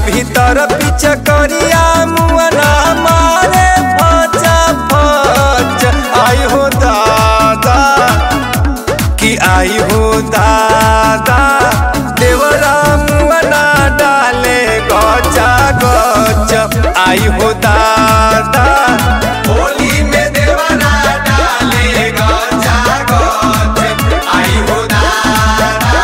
भीतर पिच करिया मुअना मारे फचा फच आई हो दादा कि आई हो दादा देवरा मुअना डाले गचा गच आई हो दादा होली में देवरा डाले गचा गच आई हो दादा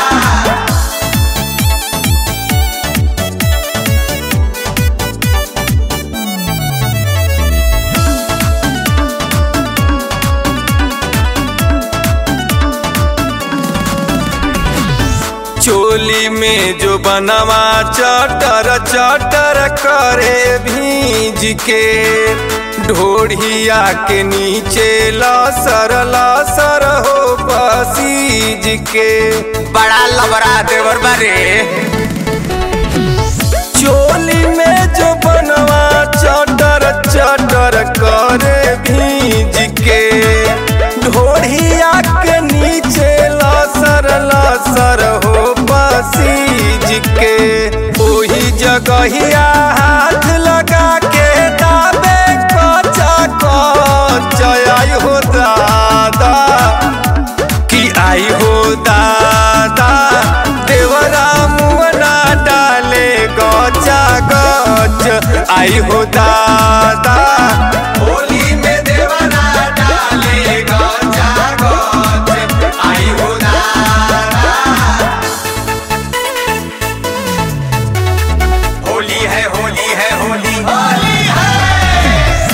चोली में जो बनवा चटर चटर करे भीज के ढोढ़िया के नीचे लसर लसर हो पसीज के बड़ा लबरा देवर बारे चोली में जो बनवा चटर चटर करे भीज के ढोढ़िया के नीचे लसर लसर हो पसीज के ओही जगहिया हाथ लगा के दाबे कचा कच आई हो दादा कि आई हो दादा देवरा मुअना डाले गचा गच आई हो दादा होली में देवरा डाले गचा गच आई हो दादा होली है होली है होली होली है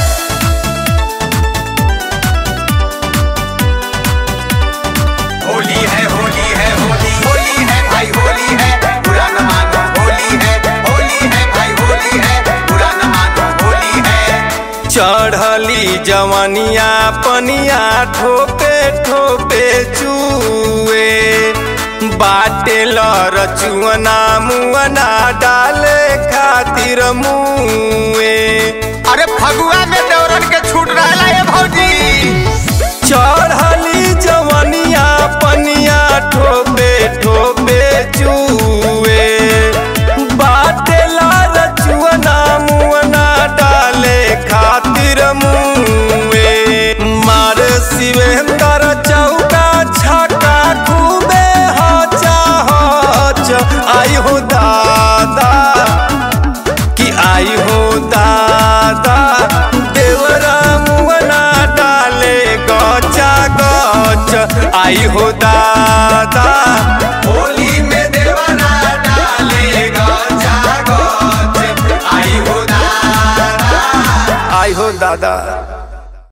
होली है होली है होली होली है भाई होली है बुरा न मानो होली है होली है भाई होली है बुरा न मानो होली है चढ़ली जवनिया पनिया ठोपे ठोपे चुए बाटे रचुअना मुअना डाले खातिर मुए अरे फगुआ में दौरन के छूट रहा है भौजी चढ़ली जवनिया पनिया ठोपे ठोपे चुए बाटे रचुअना मुअना डाले खातिर मुए मार शिवेंद्र चौका छका खूबे हचा हच आई हो दादा कि आई हो दादा देवरा मुअना डाले गचा गच आई हो दादा होली में देवरा डाले गचा गच आई हो दादा आई हो दादा